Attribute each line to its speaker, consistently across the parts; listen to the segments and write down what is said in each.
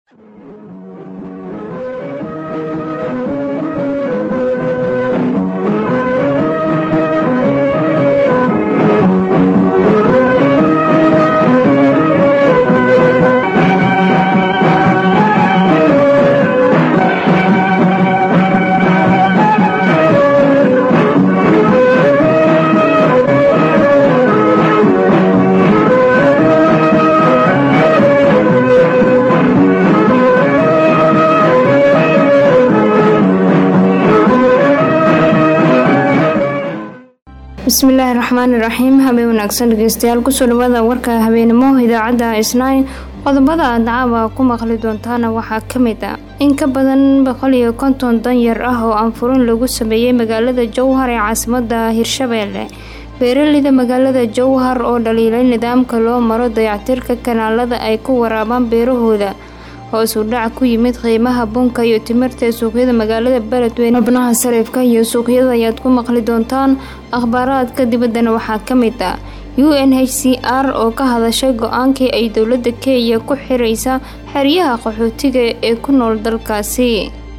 Speaker 1: bismillaahi raxmaani raxiim habeen wanaagsan dhegeystayaal kusoo dhawaada warka habeenimo idaacadda isnaay qodobada aad caawa ku maqli doontaana waxaa ka mid ah in ka badan boqol iyo konton danyar ah oo aanfurin lagu sameeyey magaalada jowhar ee caasimada hirshabeelle beeraleyda magaalada jowhar oo dhaliilay nidaamka loo maro dayactirka kanaalada ay ku waraabaan beerahooda hoos u dhac ku yimid qiimaha bunka iyo timirta ee suuqyada magaalada beledweyne xubnaha sarifka iyo suuqyada ayaad ku maqli doontaan akhbaaraadka dibaddana waxaa ka mid ah u n h c r oo ka hadashay go-aankii ay dowladda kenya ku xiraysa xeryaha qaxootiga ee ku nool dalkaasi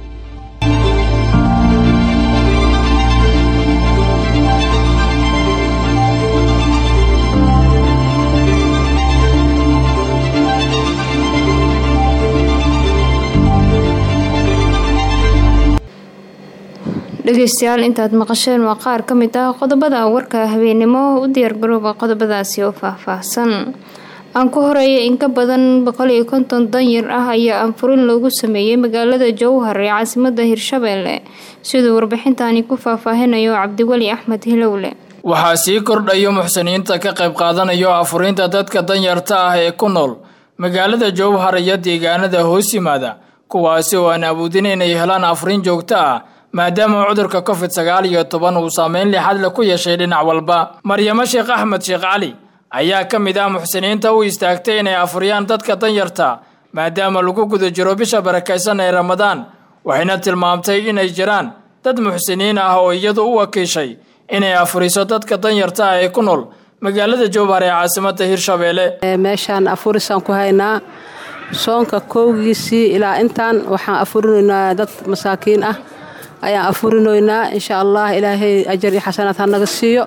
Speaker 1: dhegeystayaal intaad maqasheen waa qaar ka mid ah qodobada warka habeenimo u diyaargarooba qodobadaasi oo faahfaahsan aan ku horeeya in ka badan boqol iyo konton danyar ah ayaa aanfurin loogu sameeyey magaalada jowhar ee caasimada hirshabeelle siduu warbixintani ku faahfaahinayo cabdiweli axmed hilowle
Speaker 2: waxaa sii kordhayo muxsiniinta ka qayb qaadanayo afurinta dadka danyarta ah ee ku nool magaalada jowhar iyo deegaanada hoos yimaada kuwaasi oo aan awoodin inay helaan afurin joogto ah maadaama cudurka covid sagaal iyo toban uu saameyn lixadle ku yeeshay dhinac walba maryamo sheekh axmed sheekh cali ayaa ka mid ah muxsiniinta u istaagtay inay afuriyaan dadka danyarta maadaama lagu guda jiro bisha barakaysan ee ramadaan waxayna tilmaamtay inay jiraan dad muxsiniin ah oo iyadu u wakiishay inay afuriso dadka danyarta ah ee ku nool magaalada jowhar ee caasimada hirshabeelle
Speaker 3: meeshaan afurisaan ku haynaa soonka kowgiisii ilaa intaan waxaan afurinaynaa dad masaakiin ah ayaan afurinoynaa insha allah ilaahay ajar iyo xasanaad ha naga siiyo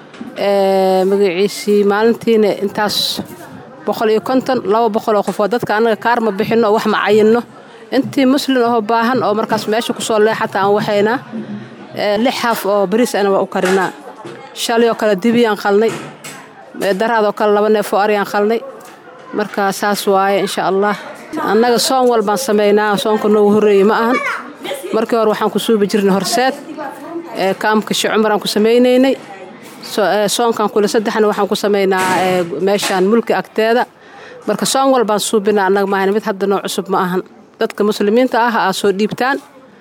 Speaker 3: magaciisii maalintiina intaas boqol iyo konton laba boqol oo qofood dadka annaga kaar ma bixinno oo wax ma cayinno intii muslin oo baahan oo markaas meesha kusoo leexata aan waxaynaa lix haaf oo bariis ana waa u karinaa shalay oo kale dibiyaan qalnay daraadoo kale laba neefoo aryaan qalnay marka saas waaye insha allah annaga soon walbaan samaynaa soonka noogu horreeyey ma ahan markii hore waxaan ku suubi jirnay horseed kaamka shi cumaraan ku samaynaynay soonkan kule saddexna waxaan ku samaynaa meeshaan mulki agteeda marka soon walbaan suubinaa annaga maahan mid hadda noo cusub ma ahan dadka muslimiinta ah aa soo dhiibtaan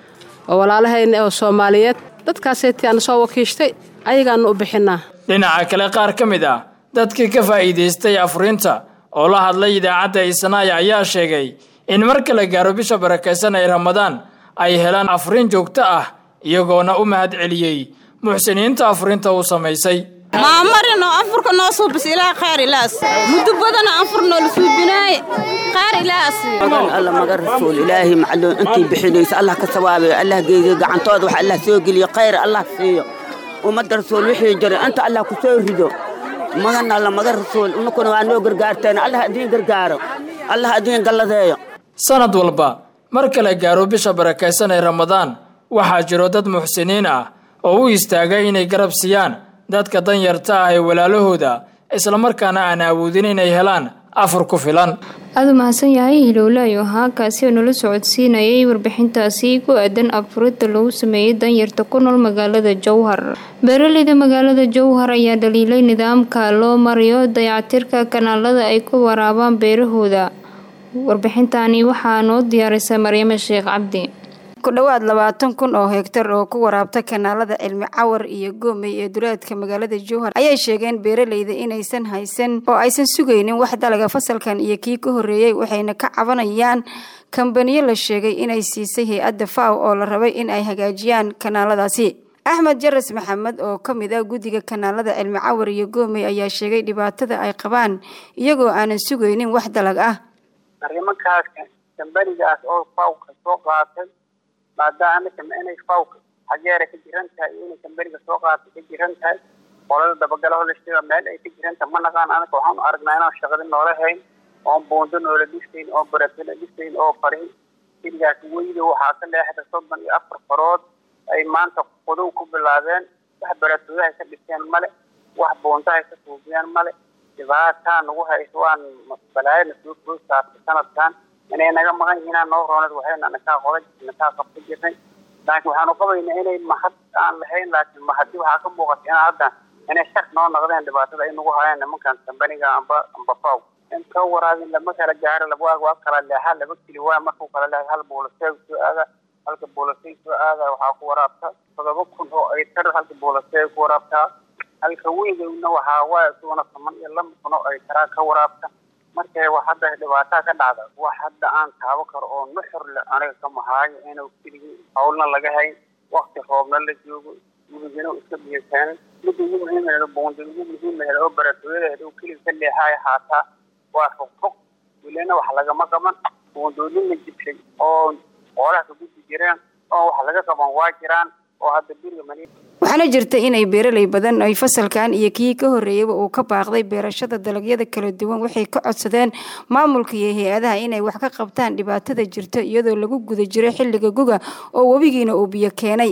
Speaker 3: oo walaalahayna oo soomaaliyeed dadkaasaytii aana soo wakiishtay ayagaana u bixinaa
Speaker 2: dhinaca kale qaar ka mid ah dadkii ka faa'iidaystay afurinta oo la hadlay idaacadda isnaaya ayaa sheegay in marka la gaaro bisha barakaysan ee ramadaan ay helaan afurin joogto ah iyagoona u mahad celiyey muxsiniinta afurinta uu samaysay
Speaker 4: maamarino anfurka noo suubis ilaa khayr ilaas muddo badana anfur noola suubinaaye khayr ilaas
Speaker 5: alla maga rasuul ilaahay macluun intii bixinaysa allah ka sawaabayo allah geeyo gacantooda wax allah soo geliyo khayr allah siiyo ummadda rasuul wixii jiray inta allah ku soo rido magan alla maga rasuul inunkuna waa noo gargaarteen allah idiin gargaaro allah idiin galladeeyo
Speaker 2: sanad walba marka la gaaro bisha barakaysan ee ramadaan waxaa jiro dad muxsiniin ah oo u istaaga inay garab siiyaan dadka danyarta ah ee walaalahooda islamarkaana aan awoodin inay helaan afur ku filan
Speaker 1: aada u mahadsan yahay hilowlaayo ahaa kaasi oo nala socodsiinayay warbixintaasi ku aadan afurinta lagu sameeyey danyarta ku nool magaalada jowhar beeraleyda magaalada jowhar ayaa dhaliilay nidaamka loo marayo dayactirka kanaalada ay ku waraabaan beerahooda warbixintani waxaa noo diyaarisay maryamo sheekh cabdi
Speaker 6: ku dhowaad labaatan kun oo hegtar oo ku waraabta kanaalada cilmi cawar iyo goomey ee duleedka magaalada jowhar ayay sheegeen beeraleyda inaysan haysan oo aysan sugaynin wax dalaga fasalkan iyo kii ka horreeyey waxayna ka cabanayaan kambaniyo la sheegay inay siisay hay-adda faw oo la rabay in ay hagaajiyaan kanaaladaasi axmed jaras maxamed oo ka mid ah guddiga kanaalada cilmi cawar iyo goomey ayaa sheegay dhibaatada ay qabaan iyagoo aanan sugaynin wax dalag ah
Speaker 7: arrimankaas kambanigaas oo fawka soo qaatay maadaama inay fawka xageera ka jiran tahay iyo inay kambaniga soo qaatay ka jiran tahay qolada dabagalaho la sheega meel ay ka jiran tahay ma naqaan anaga waxaanu aragnaa inaan shaqadi noola hayn oon buundo noola dhisayn oon baratala dhisayn oo farin xilligaas weyda waxaa ka leexda soddon iyo afar farood ay maanta qudow ku bilaabeen wax baratooyahay ka dhiseen male wax buundahay ka suubiyeen male dhibaataa nagu hayso waan balaayana soo soo saartay sanadkan inay naga maqan yihiinaa noo roonad waxayna nakaa qoda nakaa qabta jirnay laakiin waxaanu qabaynaa inay mahad aan lahayn laakiin mahadi waxaa ka muuqata in hadda inay shar noo noqdeen dhibaatada ay nagu hayaan nimankan kambaniga amba amba faw inta waraabin lama kala gaaro laba waa kala leexa laba kili waa markuu kala leexa hal buulaseeg soo aada halka buulaseeg soo aada waxaa ku waraabta todoba kun oo ay tar halka buulaseeg ku waraabtaa halka weygowna waxaa waa isuguna toban iyo laba kun oo ay taraa ka waraabta markay wax hadda dhibaataa ka dhacda wax hadda aan taabo karo oo nuxur le aniga ka mahaayo inuu keligii hawlna laga hayn wakti roobna la joogo gurigina iska biyakeenay midda ugu muhiimaheeda buundi ugu muhiimaheeda oo baratooyadeeda uu keliga ka leexaayo haataa waa fogfog welina wax lagama qaban buundooyin la jibshay oo xoolaha ka gudbi jireen oo wax laga qaban waa jiraan oo hadda beriga mani
Speaker 6: waxaana jirta inay beeraley badan ay fasalkan iyo kii ka horreeyaba uu ka baaqday beerashada dalagyada kala duwan waxay ka codsadeen maamulka iyo hay-adaha inay wax ka qabtaan dhibaatada jirta iyadoo lagu guda jiro xilliga guga oo webigiina uu biyo keenay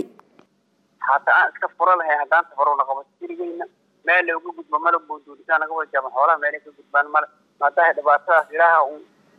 Speaker 7: hataa aan iska furo lahay haddaan tafarowna qabato berigeyna meel looga gudbo mala buunduulisaa naga wada jaaban xoolaha meelay ka gudbaan male maadaha dhibaatadaas ilaaha un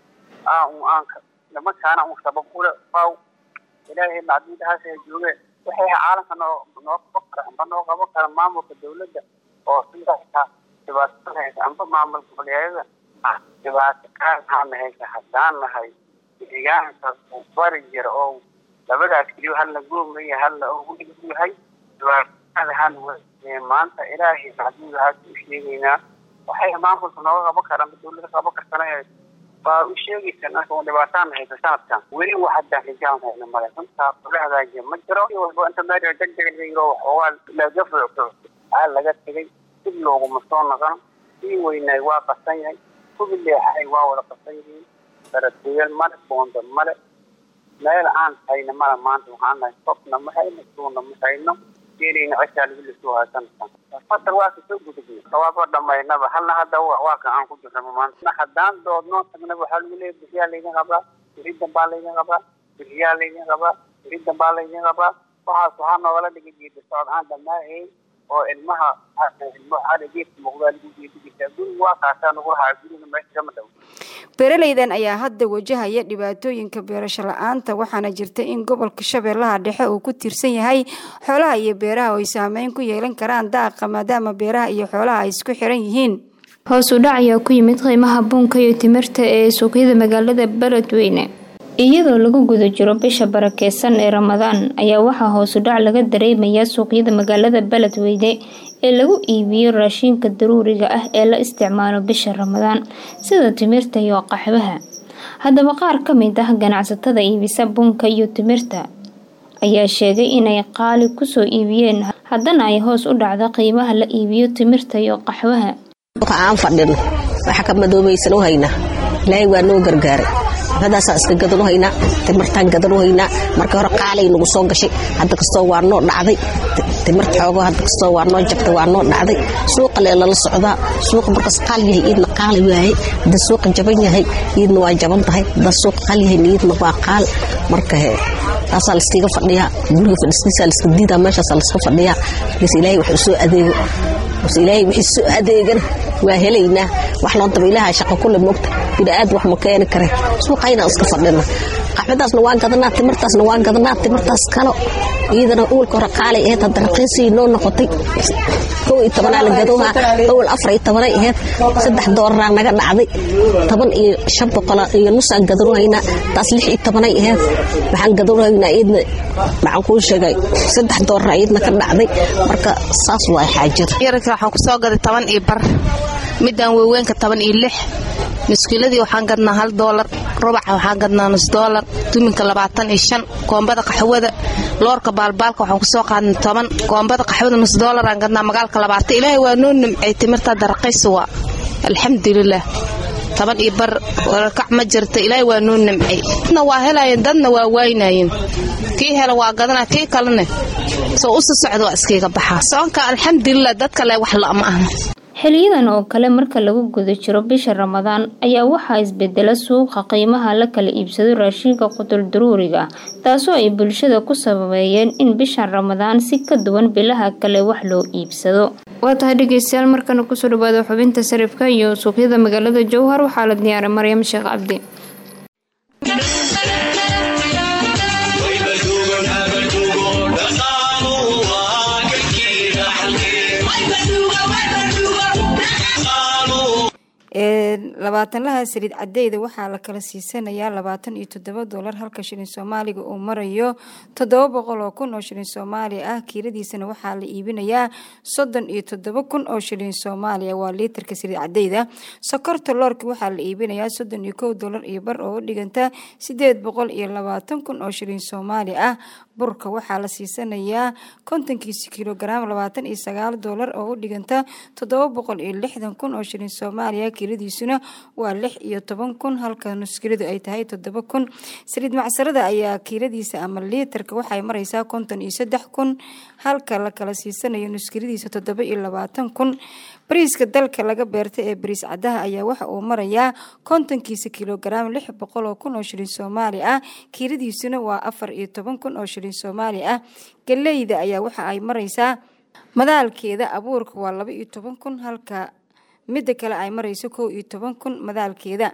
Speaker 7: aa un aanka nimankaana un sabab ule faw ilaahay macduudahaas ay joogeen waxay caalamka noo noo qaban kara amba noo qaban kara maamulka dawladda oo sidaa dhibaatada haysa amba maamul goboleedyada dhibaato kaana haysa haddaan nahay deegaanka bari jira oo labadaas keliyo halna goomaya halna ugu yahay dhibaatadahan maanta ilaahay macduudahaas u sheegaynaa waxay maamulka nooga qaban karaan dawladda qaban kartana waa u sheegaysa marka dhibaataana haysa sanadkan weli wax haddaan rijaan hayna male runtaa la hagaajiya ma jiro walba inta meel degdeg laga yiro waxoogaa laga fuuco aa laga tegay dib looguma soo noqon sii weynaay waa qasan yahay kubi leexay waa wada qasan yihiin baratooyal male boonda male meel aan hayna male maanta waxaan nahay sobna ma hayno suuna ma hayno geeleyna ceshaa lagu lisoo haysanaysan fasal waa kasoo gudubnay sawaaba dhamaynaba halna hadda waa ka aan ku jirnaba maanta haddaan doodnoo tagnaba waxaa lagu leeyahay bixiyaa laydin qabaa beridan baa laydin qabaa bixiyaa laydin qabaa beridan baa laydin qabaa waxaas waxaa noogala dhigay geedi socod aan dhamaahayn oo ilmaha ilmo xaali geedka muuqdaa lagu geedi jirtaa guriga waa kaasaa nagu lahaa guriga meesha kama dhow
Speaker 6: beeraleydan ayaa hadda wajahaya dhibaatooyinka beerasho la-aanta waxaana jirta in gobolka shabeellaha dhexe uu ku tiirsan yahay xoolaha iyo beeraha oo ay saameyn ku yeelan karaan daaqa maadaama beeraha iyo xoolaha ay isku xiran yihiin
Speaker 1: hoos u dhac ayaa ku yimid qiimaha buunka iyo timirta ee suuqyada magaalada beledweyne iyadoo lagu guda jiro bisha barakeysan ee ramadaan ayaa waxaa hoos u dhac laga dareemayaa suuqyada magaalada beledweyne ee lagu iibiyo raashinka daruuriga ah ee la isticmaalo bisha ramadaan sida timirta iyo qaxwaha haddaba qaar ka mid ah ganacsatada iibisa bunka iyo timirta ayaa sheegay inay qaali kusoo iibiyeen haddana ay hoos u dhacda qiimaha la iibiyo timirta iyo qaxwaha
Speaker 8: aan fadhino waxa ka madoobaysan u haynaa ilaahay waa noo gargaaray xafadaasaan iska gadan u haynaa timirtaan gadan u haynaa marka hore qaalay nagu soo gashay hadda kastoo waa noo dhacday timirta xoogo hadda kastoo waa noo jabtay waa noo dhacday suuqa lee lala socdaa suuqa markaas qaal yahay iidna qaali waaye hadda suuqa jaban yahay iidna waa jaban tahay hadda suuqa qaal yahay iidna waa qaal marka he taasaa layskaga fadhiyaa guriga fadhiskiisaa layska diidaa meeshaasaa layska fadhiyaa markaas ilaahay wax usoo adeego bas ilaahay wixii soo adeegana waa helaynaa wax loo daba ilaaha shaqo kule moogta bini'aad wax ma keeni kare suuqaynaan iska fadhina qaxwadaasna waan gadanaa timirtaasna waan gadanaa timirtaas kalo iyadana uulka hore qaalay ahayd hadda raqiisii noo noqotay kow iyo tobanaa la gadoohaa awal afar iyo tobanay ahayd saddex dooraraa naga dhacday toban iyo shan boqola iyo nusaan gadanohaynaa taas lix iyo tobanay ahayd waxaan gadanohaynaa iyadna maxaan kuu sheegay saddex dooraraa iyadna ka dhacday marka saas waay xaajada
Speaker 9: yararka waxaan ku soo gaday toban iyo bar midaan weyweenka toban iyo lix muskiiladii waxaan gadnaa hal doolar rubaca waxaan gadnaa nus doolar duminka labaatan iyo shan koombada qaxwada loorka baalbaalka waxaan kusoo qaadnay toban koombada qaxwada nus doolaraan gadnaa magaalka labaatan ilaahay waa noo nimcay timirta daraqaysi waa alxamdulilaah toban iyo bar wararkac ma jirta ilaahay waa noo nimcay dadna waa helaayeen dadna waa waaynaayeen kii hela waa gadana kii kalena soo usi socda waa iskiiga baxaa soonka alxamdulilah dad kale wax la'ma ahna
Speaker 1: xiliyadan oo kale marka lagu guda jiro bisha ramadaan ayaa waxaa isbedela suuqa qiimaha la kala iibsado raashinka qutul daruuriga taasoo ay bulshada ku sababeeyeen in bishan ramadaan si ka duwan bilaha kale wax loo iibsado waa tahay dhegeystayaal markana kusoo dhawaada xubinta sarifka iyo suuqyada magaalada jowhar waxaa la diyaaray maryam sheekh cabdi
Speaker 6: labaatanlaha saliid cadeyda waxaa la kala siisanayaa labaatan iyo toddoba doolar halka shilin soomaaliga uu marayo toddoba boqol oo kun oo shilin soomaali ah kiiladiisana waxaa la iibinayaa soddon iyo toddoba kun oo shilin soomaaliya waa liitarka saliid cadeyda sokorta loorka waxaa la iibinayaa soddon iyo kow doolar iyo bar oo u dhiganta sideed boqol iyo labaatan kun oo shilin soomaali ah burka waxaa la siisanayaa kontonkiisa kilogaram labaatan iyo sagaal doolar oo u dhiganta toddoba boqol iyo lixdan kun oo shilin soomaaliya kiiladiisuna waa lix iyo toban kun halka nuskiladu ay tahay toddoba kun saliid macsarada ayaa kiiladiisa ama liitarka waxay mareysaa konton iyo saddex kun halka la kala siisanayo nuskiladiisa toddoba iyo labaatan kun bariiska dalka laga beerta ee bariis cadaha ayaa waxa uu marayaa kontonkiisa kilogaram lix boqol oo kun oo shilin soomaali ah kiiladiisuna waa afar iyo toban kun oo shilin soomaali ah galeyda ayaa waxa ay mareysaa madaalkeeda abuurka waa laba iyo toban kun halka midda kale ay mareyso kow iyo toban kun madaalkeeda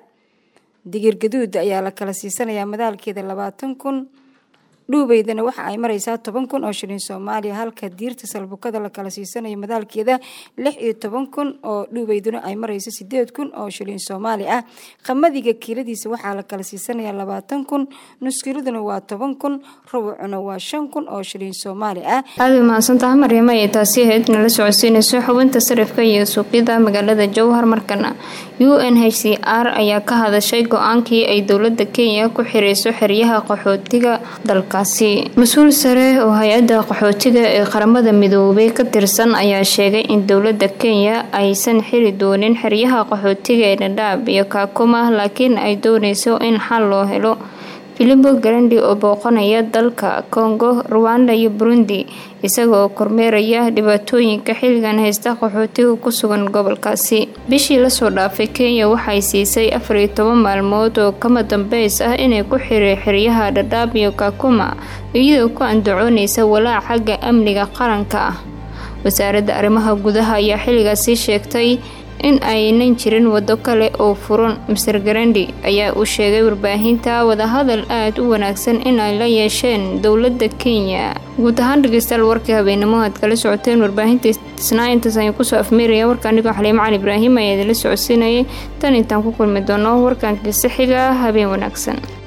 Speaker 6: digir gaduuda ayaa la kala siisanayaa madaalkeeda labaatan kun dhuubeydana waxa ay mareysaa toban kun oo shilin soomaaliya halka diirta salbukada la kala siisanayo madaalkeeda lix iyo toban kun oo dhuubeyduna ay mareyso sideed kun oo shilin soomaali ah qamadiga kiiladiisa waxaa la kala siisanayaa labaatan kun nuskiladuna waa toban kun rubucuna waa shan kun oo shilin soomaali ah
Speaker 1: aada way mahadsantaha maryama ee taasi ahayd nala socodsiinayso xubinta sarifka iyo suuqyada magaalada jowhar markana u n h c r ayaa ka hadashay go-aankii ay dowlada kenya ku xireyso xeryaha qaxootiga dalka mas-uul sare oo hay-adda qaxootiga ee qaramada midoobay ka tirsan ayaa sheegay in dowlada kenya aysan xiri doonin xeryaha qaxootiga ee dhadhaab iyo kaakuma laakiin ay dooneyso in xal loo helo filipo garandi oo booqanaya dalka congo ruwanda iyo burundi isagaoo kormeeraya dhibaatooyinka xilligan haysta qaxootiga ku sugan gobolkaasi bishii lasoo dhaafay kenya waxay siisay afariyo toban maalmood oo kama dambeys ah inay ku xiri xeryaha dhadhaab iyo kakuma iyadoo ku andacooneysa walaac xagga amniga qaranka ah wasaaradda arrimaha gudaha ayaa xilligaasi sheegtay in aynan jirin wado kale oo furan master garandi ayaa uu sheegay warbaahinta wadahadal aada u wanaagsan in ay la yeesheen dowlada kenya guud ahaan dhegeystayaal warkii habeenimo aad kala socoteen warbaahinta isnaa intaas ayaan kusoo afmeeraya warka anigoo xaliimo cali ibraahim ayaa idinla socodsiinayay tan intaan ku kulmi doono warkankiisa xiga habeen wanaagsan